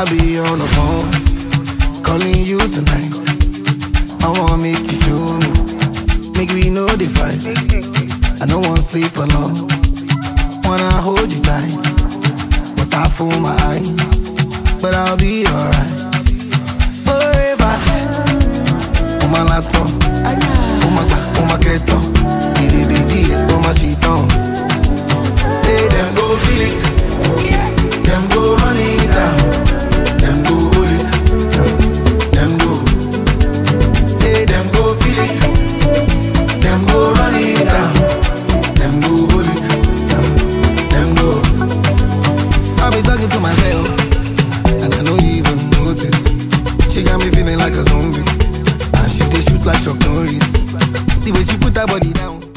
I'll be on the phone, calling you tonight. I wanna make you show me, make we know the fight. I don't wanna sleep alone, wanna hold you tight, but I fool my eyes, but I'll be alright. Forever, on my laptop, on my back, on my keto, didi didi, on my sheet on. Say them go feel it, them go run it down, them go hold it, them go. Say them go feel it, them go run it down, them go hold it, them go. I be talking to myself, and I don't even notice. She got me feeling like a zombie, and she dey shoot like Chuck Norris. The way she put her body down.